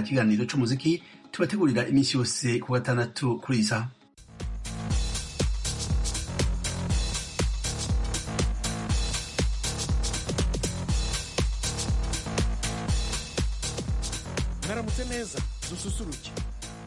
ikiganiro cy'umuziki tubategurira iminsi yose ku gatandatu kuri iyi saha mwaramutse neza dususuruke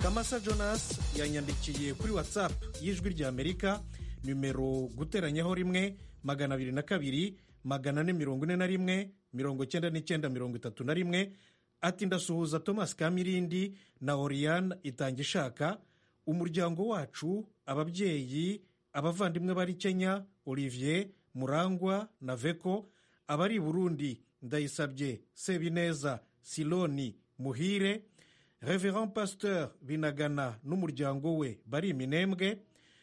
kamasa jonas yanyandikiye kuri watsapu y'ijwi rya amerika nimero guteranyaho rimwe magana abiri na kabiri magana ane mirongo ine na rimwe mirongo icyenda n'icyenda mirongo itatu na rimwe ati ndasuhuza thomas kamirindi na oriyane itanga ishaka umuryango wacu ababyeyi abavandimwe bari kenya olivier murangwa na veko abari i burundi ndayisabye sebineza siloni muhire reverand pasteur binagana n'umuryango we bari iminembwe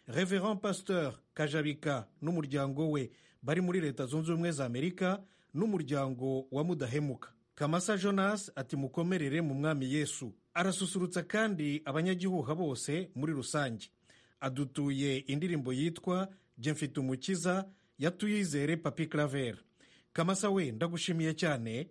reverand pasteur kajabika n'umuryango we bari muri leta zunze ubumwe za amerika n'umuryango wa mudahemuka kamasa jonas ati mukomerere mu mwami yesu arasusurutsa kandi abanyagihuha bose muri rusange adutuye indirimbo yitwa jye mfite umukiza yatuyizere papi claver kamasa we ndagushimiye cyane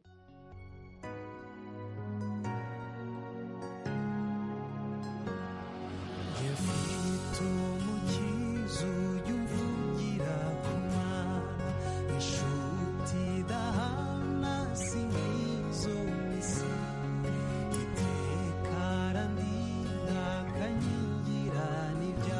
Yeah.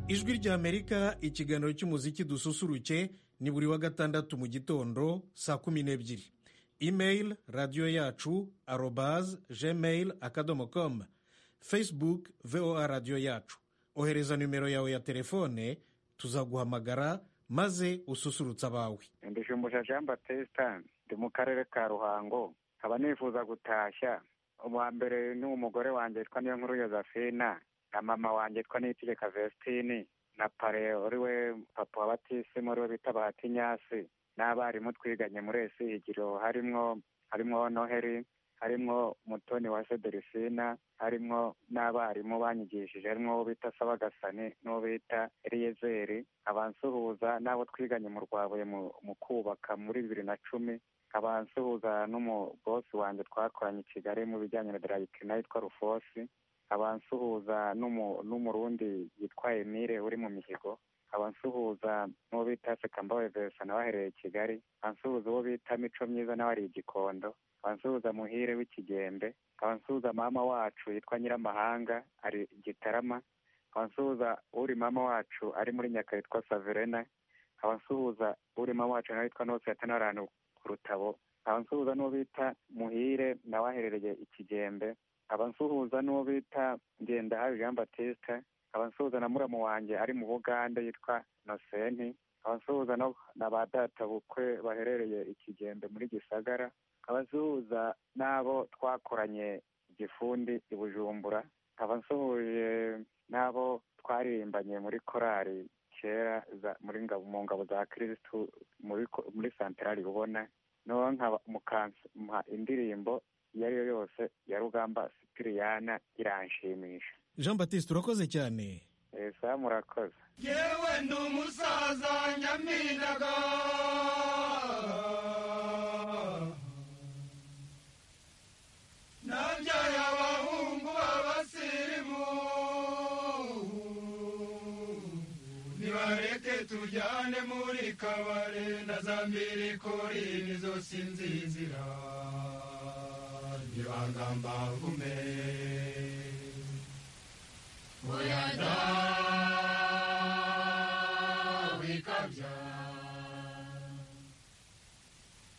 ijwi ry'amerika ikiganiro cy'umuziki dususuruke ni buri wa gatandatu mu gitondo saa kumi n'ebyiri imeyili radiyo yacu arobaze gmail akadomo komu fesibuke voa radiyo yacu ohereza nimero yawe ya telefone tuzaguhamagara maze ususurutse abawe mbishumbusha jean batesita ndi mu karere ka ruhango nkaba nifuza gutashya uwa mbere ni umugore wanjye witwa niyo nkuru yozefina na mama wanjye witwa niyitegeka vestine na pare uri we papa wa batisimu uri we bita bahatinyasi n'abarimu twiganye muri esihigiro harimwo harimwo noheri harimwo mutoni wa sederisina harimwo n'abarimu banyigishije harimwo uwo bita sabagasani n'uwo bita eliyezeri abansuhuza n'abo twiganye mu rwabuye mu mu kubaka muri bibiri na cumi abansuhuza n'umubosi wanjye twakoranye i kigali mu bijyanye na darayikina yitwa rufosi abansuhuza n'umu- n'umurundi yitwa emile uri mu mihigo abansuhuza n'uwo bita sekambawe vesa nawe ahereye i kigali abansuhuza uwo bita mico myiza nawe ari i gikondo abansuhuza muhire w'ikigembe abansuhuza mama wacu yitwa nyiramahanga ari i gitarama abansuhuza uri mama wacu ari muri nyaka yitwa saverena abansuhuza uri mama wacu nawe yitwa nose yatanarantu ku rutabo abansuhuza n'uwo bita muhire nawe aherereye i kigembe abansuhuza n'uwo bita ngendahabi jean batista abansuhuza na muramu wanjye ari mu bugande yitwa noseni abansuhuza no- na ba databukwe baherereye i kigembe muri gisagara abasuhuza n'abo twakoranye igifundi i bujumbura abansuhuje n'abo twaririmbanye muri korali kera za- muri ngabo mu ngabo za kirisitu muri ko- muri santarari ubona noneho nkaba mukampa indirimbo iyo ari yo yose ya rugamba sipiriyana iranshimisha jean batiste urakoze cyane esa murakoze yewe ndi umusaza nyaminaga nabyaye abahungu b'abasirimu nibareke tujyane muri kabare na za mbirikori nizo sinzizira ntibangamba gume Uyada wikabya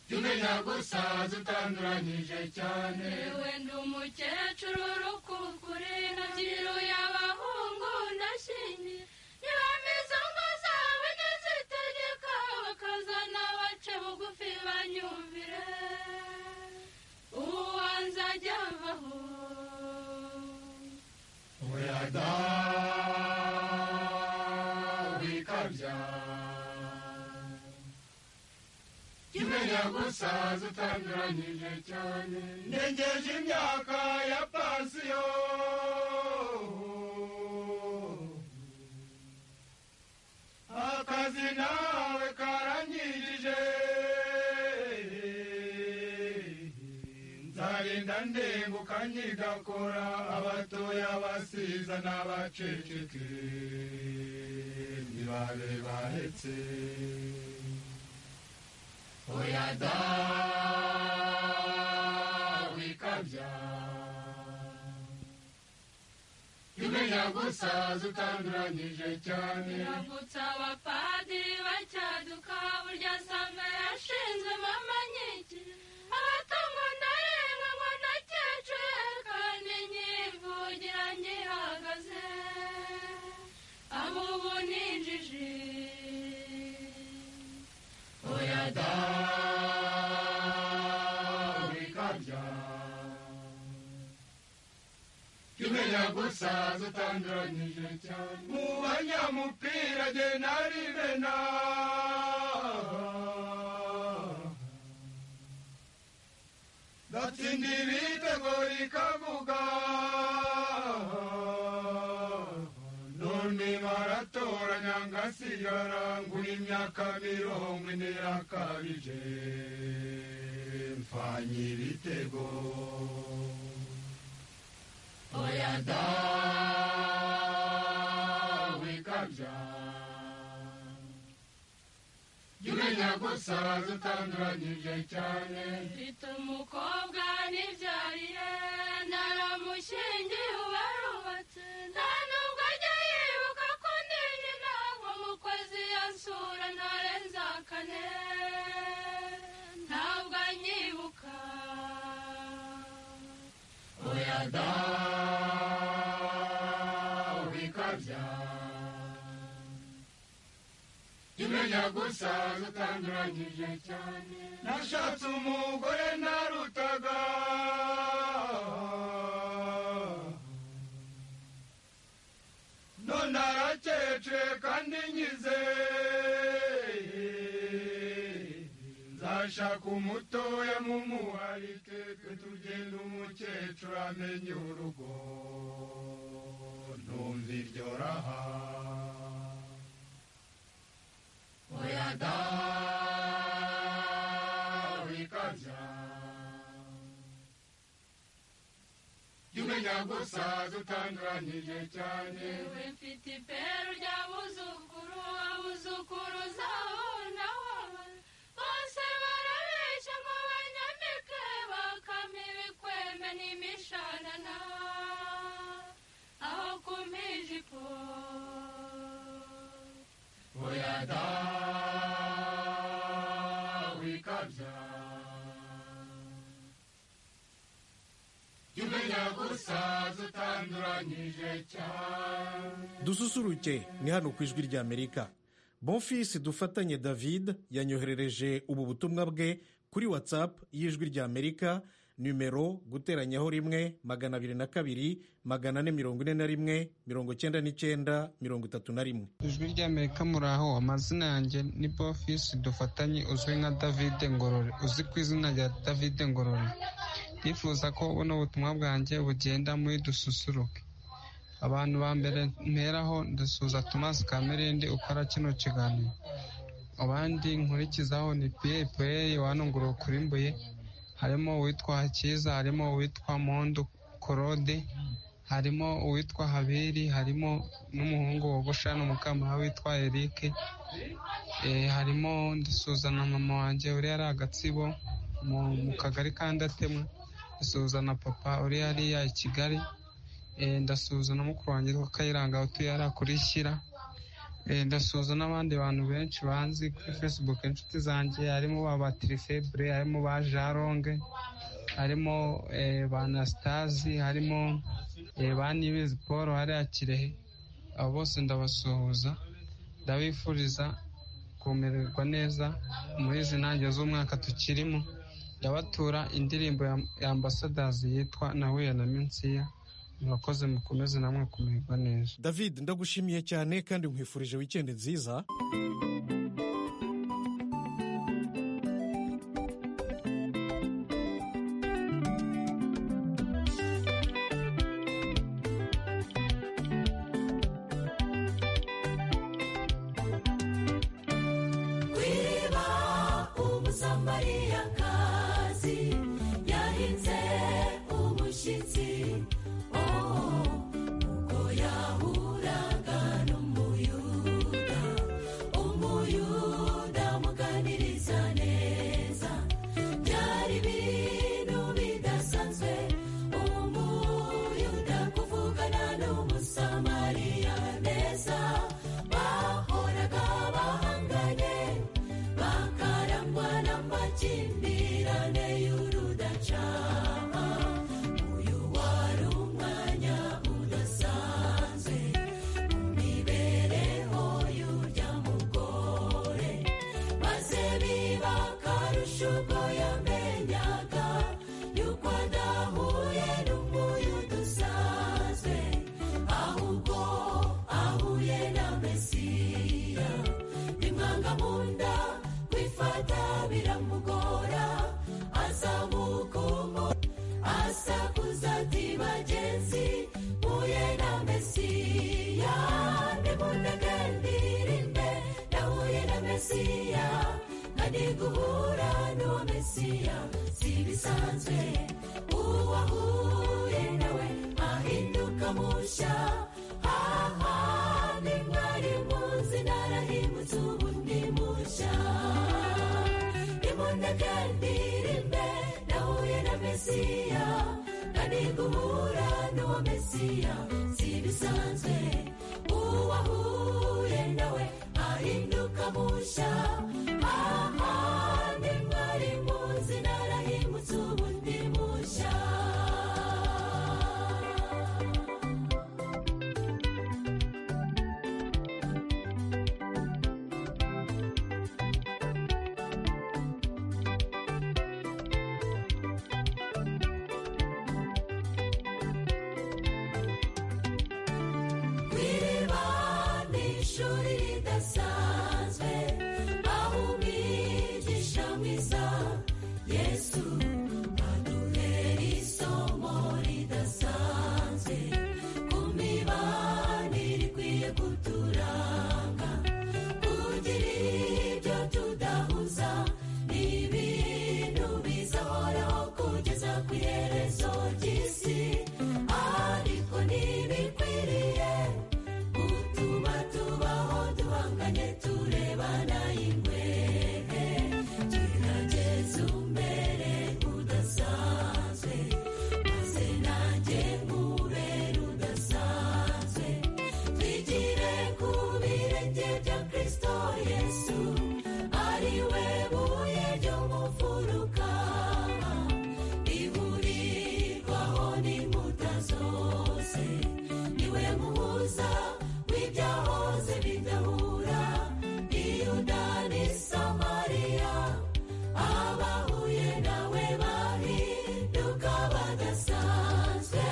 Tumenya gusaza utanduranyije cyane wenda umukecuru urukukure nabyiruye abahungu ndashingiye niba mbizi ngo zawe ntizitegeka bakazana abace bugufi banyumvire uwanze ajya avaho Uyada wikabya Tumenya gusaza utanduranyije cyane Ndengeje imyaka ya pansiyo Akazi nawe karanyirije nzarinda ndenguka nkigakora abatoya abasiza n'abaceceke ntibabe bahetse oya da wikabya imenya gusaza utanduranyije cyane yavutse abapadiri bacyaduka burya same yashinzwe mama nyinshi abatamwana yemwe ngo nakecure kandi nyivugira ngihagaze abo ubu ninjije oya da wikabya imenya gusaza utanduranyije cyane mu banyamupira jye narimena gatsinda ibitego rikavuga none baratoranya ngasigara ngura imyaka mirongo ine yakabije mfanye ibitego oya da wikabya jya umenya gusaza utanduranyije cyane mfite umukobwa nibyariye naramushingiye ubarubatse nta nubwo ajya yibuka ko ndinjije dada wikabya imenya gusa zitanduranyije cyane nashatse umugore narutaga none arakece kandi nkize nzashaka umutoya mumuharike twe tugenda umukecuru amenye urugo numva iryo raha oya da wikabya jya umenya gusa dutanduranyije cyane yewe mfite iperu ry'abuzukuru abuzukuruza ubu na wowe bose barabeshya ngo banyambike bakame ibikwembe n'imishanana aho kumpa ijipo oya da wikabya jya umenya gusa dutanduranyije cyane dususuruke ni hano ku ijwi ry'amerika bonfisi dufatanye david yanyoherereje ubu butumwa bwe kuri watsapu y'ijwi ry'amerika nimero guteranyaho rimwe magana abiri na kabiri magana ane mirongo ine na rimwe mirongo icyenda n'icyenda mirongo itatu na rimwe ijwi ry'amerika muraho amazina yanjye ni bofisi dufatanye uzwi nka david ngorore uzwi ku izina rya david ngorore ndifuza ko buno butumwa bwanjye bugenda muri dususuruke abantu ba mbere mperaho ndasuhuza tomasi kamerindi ukora kino kiganiro abandi nkurikizaho ni piye piye yohani ukurimbuye harimo uwitwa hakiza harimo uwitwa mondo korode harimo uwitwa habiri harimo n'umuhungu wogosha n'umukamara witwa erike Eh, harimo ndasuhuza na mama wanjye uri ari agatsibo mu mu kagari ka ndatemwa ndasuhuza na papa uri hariya i kigali Eh, ndasuhuza na mukuru wanjye witwa kayiranga utuye hariya kuri shyira Eh, ndasuhuza n'abandi bantu benshi banzi kuri facebook inshuti zanjye harimo ba batirifebre harimo ba jaronge harimo eh, ba anasitazi harimo eh, ba nibizi paul hariya kirehe abo bose ndabasuhuza ndabifuriza kumererwa neza muri izi ntangiriro z'umwaka tukirimo ndabatura indirimbo ya ya ambasadazi yitwa nahuye na minsiya murakoze mukomeze namwe kumererwa neza david ndagushimiye cyane kandi nkwifurije wikendi nziza Wiba umusamariyakazi yahinze umushyitsi oh uko yahuraga n'umuyuda umuyuda amuganiriza neza byari ibintu bidasanzwe umuyuda kuvugana n'umusamariya neza bahoraga bahanganye bakarangwa n'amakimbirane y'urudacana uyu wari umwanya udasanzwe mu mibereho y'urya mugore maze biba akarusha ubwo yamenyaga yuko adahuye n'umuyuda usanzwe ahubwo ahuye na mesiya bimwanga mu nda kwifata biramugora azamuka umu asakuza ati bagenzi mpuye na mesiya nimunaganirinde nahuye na mesiya kandi guhura n'uwo mesiya si bisanzwe uwahuye nawe ahinduka mushya haha ni mwari muzi narahimutse ubu ni mushya nimunaganirinde nahuye na mesiya kandi guhura n'uwo mesiya si bisanzwe uwahuye nawe ahinduka mushya aha ni mwari muzi narahimutse ubu ndi mushya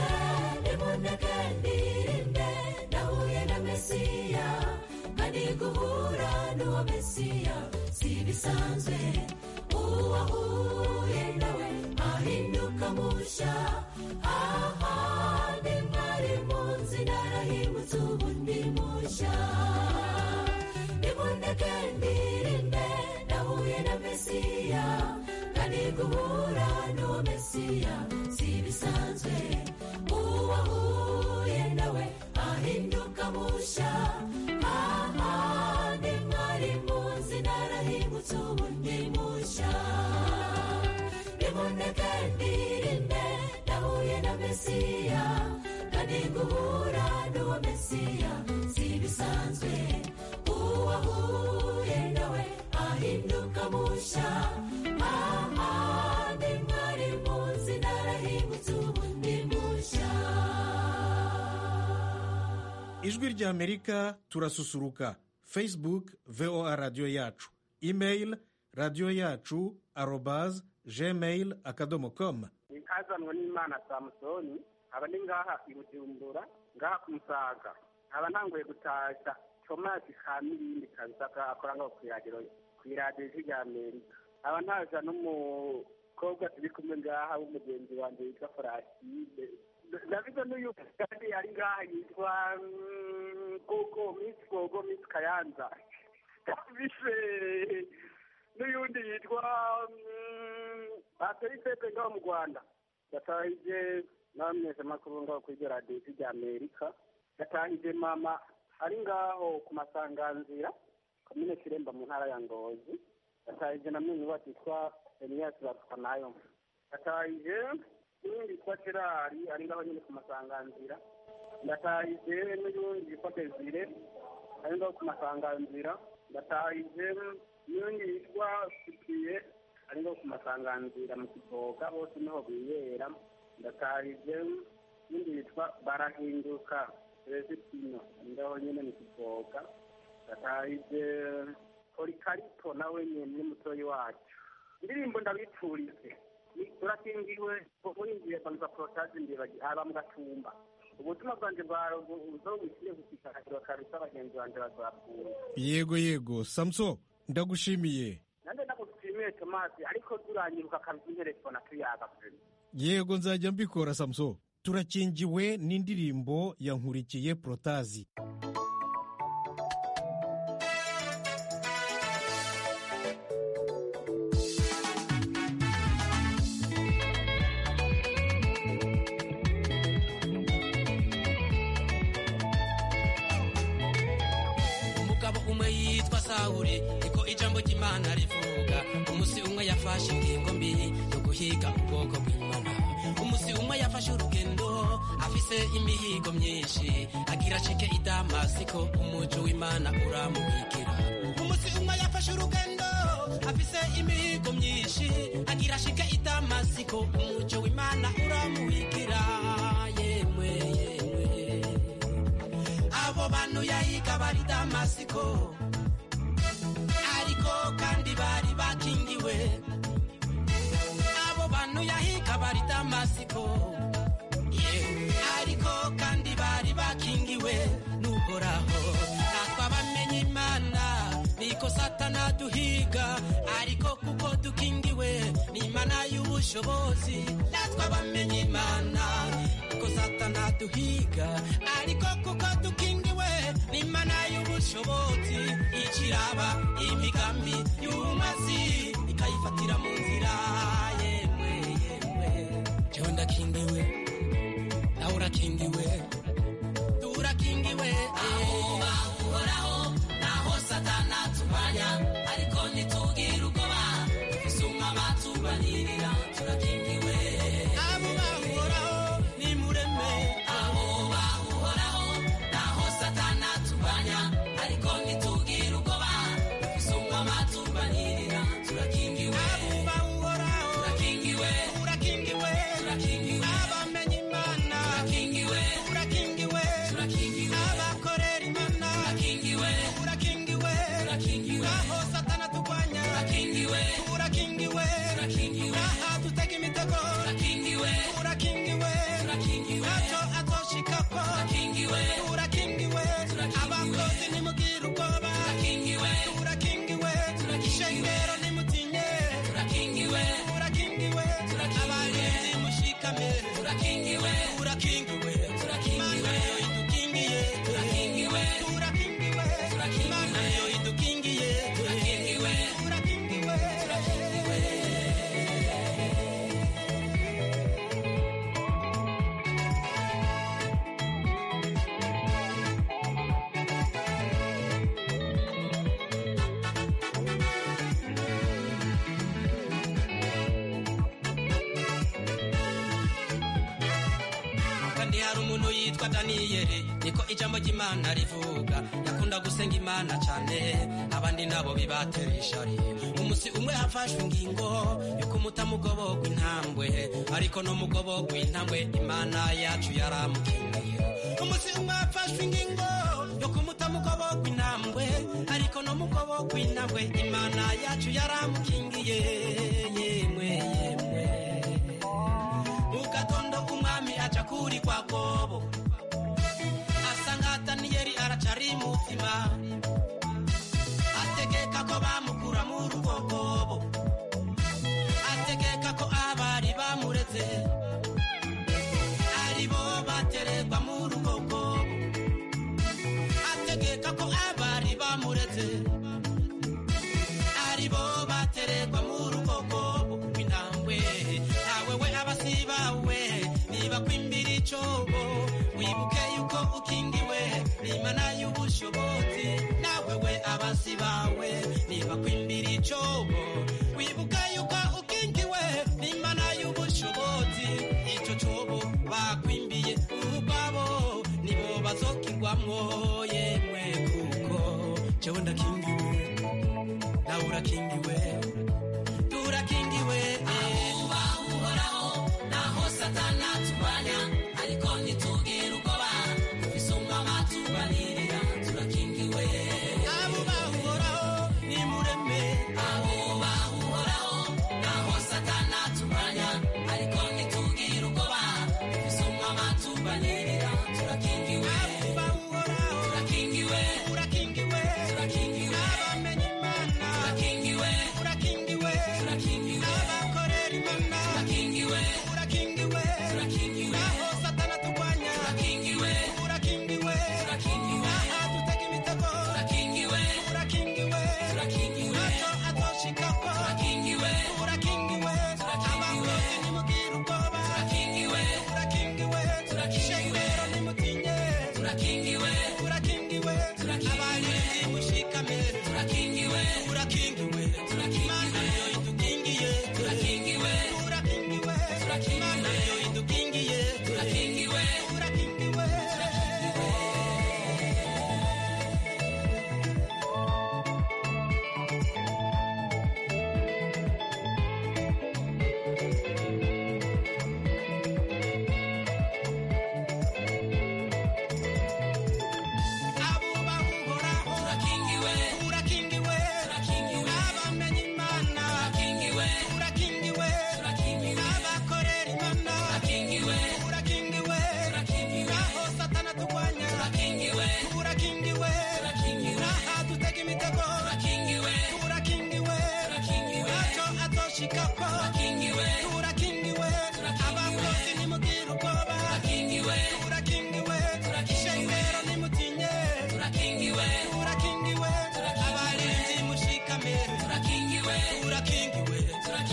nake ndirimbe nahuye na mesiya kandi guhura n'uwo mesiya si ibisanzwe uwahuye nawe ahinduka musha ahandi mwari munsi narahimutse ubu ndi musha nimuneke ndirimbe nahuye na mesiya kandi guhura n'uwo mesiya si ibisanzwe uwahuye nawe ahinduka musha ahandi mwari munsi narahimutse ubu ndi musha nimuneke ndirimbe nahuye na mesiya kandi guhura n'uwo mesiya si ibisanzwe uwahuye nawe ahinduka musha ahandi mwari munsi narahingutse ubu ndi musha ijwi ry'amerika turasusuruka facebook voa radiyo yacu email radiyo yacu arobaz gmail akadomo komu nkazanwa n'imana samusoni aba ni ngaha i bujumbura ngaha ku musaga nkaba ntanguye gutashya tomasi ka mirindi kazaga akora ngaho ku iradiyo ku iradiyo ijwi rya amerika nkaba ntaza n'umukobwa turi kumwe ngaha w'umugenzi wanjye witwa foraside ndabizo n'uyu kandi ari ngaha yitwa mm, gogo misi gogo misi kayanza ndabize n'uyundi yitwa mm, bateri pepe ngaho mu rwanda yatahije n'abamwese makuru ngaho kuri iryo radiyo ijwi rya amerika yatahije mama ari ngaho ku masanganzira komine kiremba mu ntara ya ngozi yatahije na mwenyu batitwa eniyasi bapfa nayo yatahije n'undi yitwa gerari ari ngaho nyine ku masanganzira ndatahije n'undi yitwa desire ari ngaho ku masanganzira ndatahije n'undi yitwa sipiye ari ngaho ku masanganzira mu kiboga bose niho biyera ndatahije n'undi yitwa barahinduka rezitino ari ngaho nyine mu kiboga ndatahije polikarito nawe nyine ni mutoyi wacu indirimbo ndabipfurize Ni- turakingiwe muringiye banza porotaje imbibaji aba mugatumba ubutumwa bwanjye bwawe uzobukire gushishakirwa kabisa bagenzi banjye bazapfuye yego yego samuso ndagushimiye nanjye ndagushimiye tomasi ariko turanyiruka kabisa interefone tuyaga pe yego nzajya mbikora samuso turakingiwe n'indirimbo ya nkurikiye porotazi umugabo umwe yitwa sawuri niko ijambo ry'imana rivuga umunsi umwe yafashe ingingo mbi yo guhiga ubwoko bw'imana umunsi umwe yafashe urugendo afise imihigo myinshi agira acike i damasiko umuco w'imana uramubikira umunsi umwe yafashe urugendo afise imihigo myinshi agira acike i damasiko umuco w'imana uramubikira yemwe yemwe abo bantu yahiga bari damasiko ariko kandi bari bakingiwe abo bantu yahiga bari damasiko yeah. ariko kandi bari bakingiwe n'uhoraho twabamenye imana niko satana duhiga ariko kuko dukingiwe n'imana y'ubushobozi twabamenye imana kuko satana duhiga ariko kuko dukingiwe n'imana y'ubushobozi ikiraba imigambi y'umazi ikayifatira mu nzira yemwe yemwe jewe ndakingiwe nawe urakingiwe turakingiwe aho bahoraho naho satana tubanya ariko ntitubwire ubwoba isuma batubanirira turakingiwe abo bahoraho ni mureme abo bahoraho naho satana tubanya ariko ntitubwire ubwoba isuma batubanirira turakingiwe abo bahoraho turakingiwe turakingiwe turakingiwe abamenye imana turakingiwe turakingiwe kandi hari umuntu yitwa daniyeli niko ijambo ry'imana rivuga yakunda gusenga imana cyane abandi nabo bibatera ishari umunsi umwe hafashwe ingingo yuko umutamugobogwa intambwe ariko no mugobogwa intambwe imana yacu yaramukeneye umunsi umwe hafashwe ingingo yuko umutamugobogwa intambwe ariko no mugobogwa intambwe imana yacu yaramukingiye yemwe yemwe mugatondo umwami aca kuri kwa kobo asanga daniyeli aracari mutima ategeka ko bamukura mu rugogobo ategeka ko abari bamureze ari bo baterekwa mu rugogobo ategeka ko abari bamureze ari bo baterekwa mu rugogobo rw'intambwe ntawe we abasibawe niba kwimbira icobo wibuke yuko ukingiwe n'imana y'ubushobozi nawe we abasibawe niba kwimbira icobo wibuke yuko ukingiwe n'imana y'ubushobozi ico cobo bakwimbiye ubwabo nibo bazokingwamwo yemwe kuko jewe ndakingiwe nawe urakingiwe turakingiwe ahuba uhoraho naho satana turwanya ariko ntitubwire ubwoba isumba amatubanirira turakingiwe ahuba uhoraho ni mureme ahuba uhoraho naho satana turwanya ariko ntitubwire ubwoba isumba amatubanirira turakingiwe ahuba uhoraho turakingiwe turakingiwe turakingiwe abamenye imana turakingiwe turakingiwe turakingiwe abakorera imana turakingiwe turakingiwe turakingiwe aho satana turwanya turakingiwe turakingiwe turakingiwe aha dutega imitego turakingiwe turakingiwe turakingiwe ato atoshikako turakingiwe turakingiwe abakorera nimubwira ubwoba turakingiwe turakingiwe turakingiwe nimutinye turakingiwe turakingiwe abantu nimushikame turakingiwe turakingiwe imana niyo idukingiye turakingiwe turakingiwe imana niyo idukingiye turakingiwe turakingiwe abuba uhoraho urakingiwe urakingiwe urakingiwe abamenye imana urakingiwe urakingiwe urakingiwe abakorera imana urakingiwe urakingiwe urakingiwe aho satana turwanya urakingiwe urakingiwe urakingiwe aha dutega imitego urakingiwe urakingiwe urakingiwe aco azoshikako urakingiwe urakingiwe abakozi nimugira ubwoba urakingiwe urakingiwe ishengero nimutinye turakingiwe turakingiwe abarinzi mushikame turakingiwe turakingiwe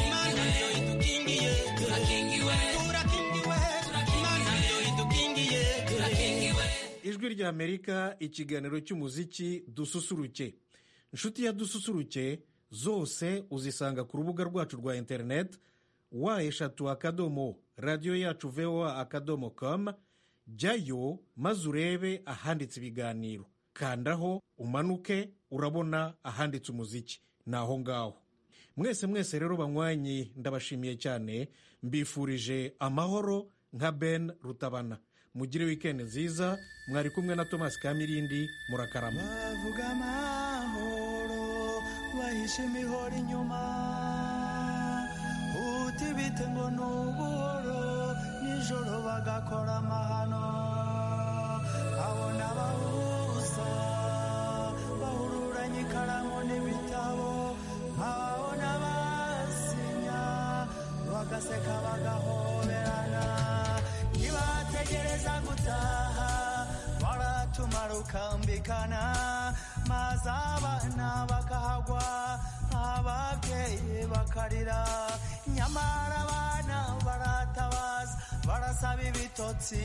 imana niyo idukingiye turakingiwe turakingiwe imana niyo idukingiye turakingiwe ijwi rya amerika ikiganiro cy'umuziki dususuruke inshuti ya dususuruke zose uzisanga ku rubuga rwacu rwa interineti wa eshatu akadomo radiyo yacu voa akadomo com jyayo maze urebe ahanditse ibiganiro kandaho umanuke urabona ahanditse umuziki ni aho ngaho mwese mwese rero banywanyi ndabashimiye cyane mbifurije amahoro nka ben rutabana mugire wikendi nziza mwari kumwe na tomasi kamirindi murakarama bavuga amahoro bahishe imihoro inyuma uti bite ngo ni ubuhoro nijoro bagakora amahano abona abahuza bahururanye ikaramu n'ibitabo ababona basinya bagaseka bagahoberana ntibategereza gutaha baratumara ukambikana maze abana bakahagwa ababyeyi bakarira nyamara abana baratabaza barasaba ibitotsi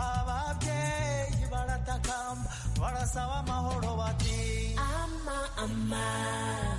ababyeyi baratakamba barasaba amahoro bati ama ama